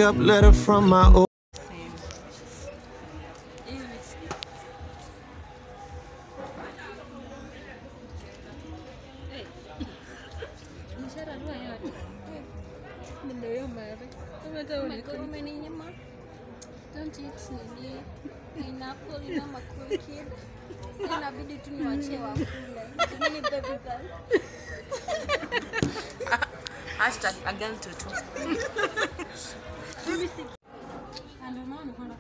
up letter from my old. Don't eat nini pineapple ina ma cool kid. Sasa inabidi tu niwachie wakule. Mimi baby girl. Hashtag a girl tutu. Ndio maana kwenda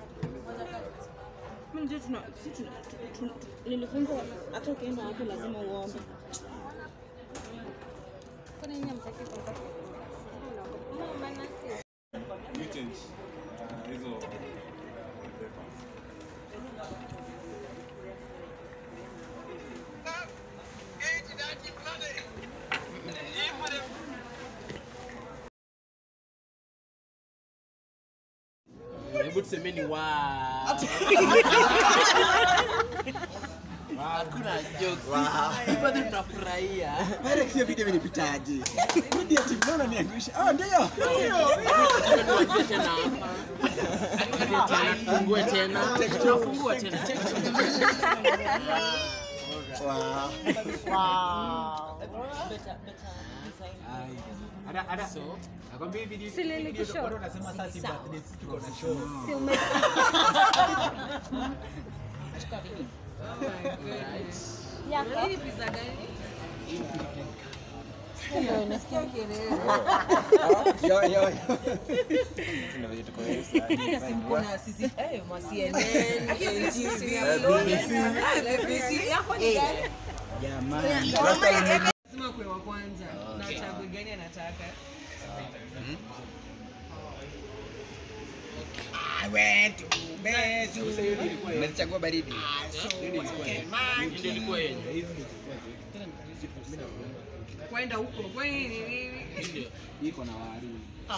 nilifunzwa hata ukienda wapi lazima uombe Kwani nyinyi mtaki kwa Mama nasi. Hebu tusemeni wa. Hakuna jokes. Hivyo ndio tunafurahia. Direct hiyo video imenipitaje? Video ati mbona niangusha? Ah, ndio. Tuanzie tena hapa. Tena tufungue tena. Tunafungua tena. Check. Wow. So, Si ume Yo yo. Jamani. lazima kuwe wa kwanza na chague gani anataka Umechagua baridi. ndio ilikuwa yenye. kwenda huko kwani ni nini Ndio. Iko na waru.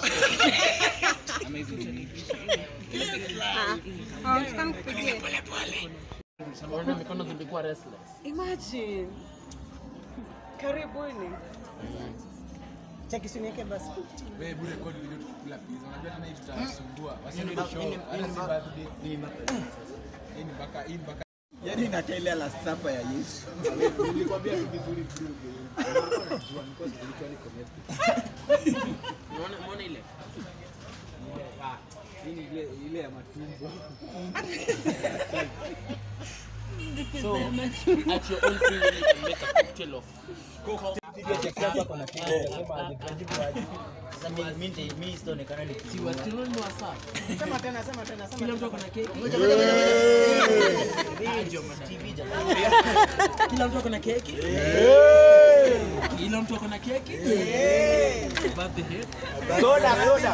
Unaona mikono zilikuwa restless. imagine karibuni Cheki siniweke basi. Yaani inakaa ile last supper ya Yesu. Unaona unaona ile? Ile ya matumbo. So, at your own finger you can make a cocktail of si wasichana ni wasafi. Sema tena, sema tena, sema Kila mtu ako na keki. Kila mtu ako na keki. Kila mtu ako na keki. Birthday. Soda, soda.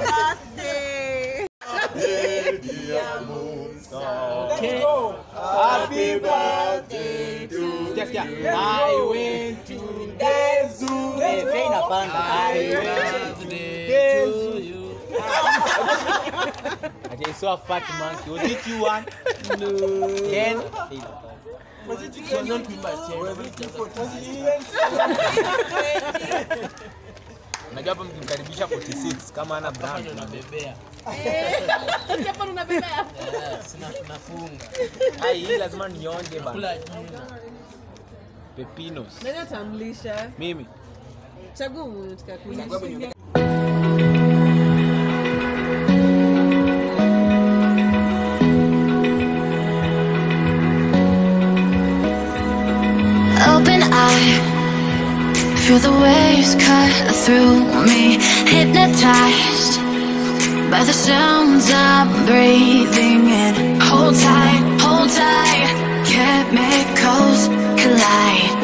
Okay. Happy birthday to Sikia, sikia. I went to the zoo. Eh, fei inapanda. Happy birthday to you. I saw a fat monkey. Was it you one? No. Then Tuanze kuimba tena. unajua hapa mkimkaribisha 46 kama ana Hapa brand. ndio nabebea. Yes, na tunafunga. Ai, hii lazima nionje bana. Kula jina. Pepinos. nani atamlisha Mimi. chagua mwenye tukakulisha Open eye, feel the waves cut through me, hypnotized by the sounds I'm breathing in. Hold tight, hold tight, chemicals collide.